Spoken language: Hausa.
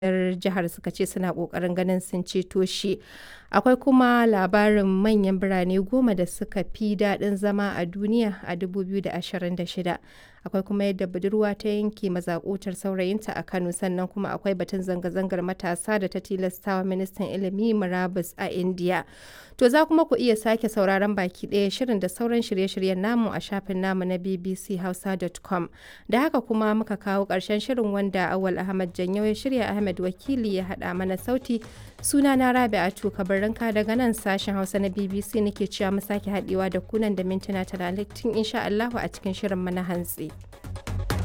'yar jihar suka ce suna ƙoƙarin ganin sun ceto shi. Akwai kuma labarin manyan birane goma da suka fi daɗin zama a duniya a 2026. Akwai kuma yadda budurwa ta yanke mazakutar saurayinta a Kano sannan kuma akwai batun zanga-zangar matasa da ta tilastawa ministan ilimi murabus a Indiya. To za kuma ku iya sake sauraron baki ɗaya shirin da sauran shirye-shiryen namu a shafin namu na bbchausa.com. Da haka kuma muka kawo ƙarshen shirin wanda Awal Ahmad Janyau ya shirya Ahmed Wakili ya haɗa mana sauti. Suna na Rabi'atu Kabarinka daga nan sashen Hausa na BBC nake cewa mu sake haɗewa da kunan da mintuna talatin insha Allahu a cikin shirin mana hantsi.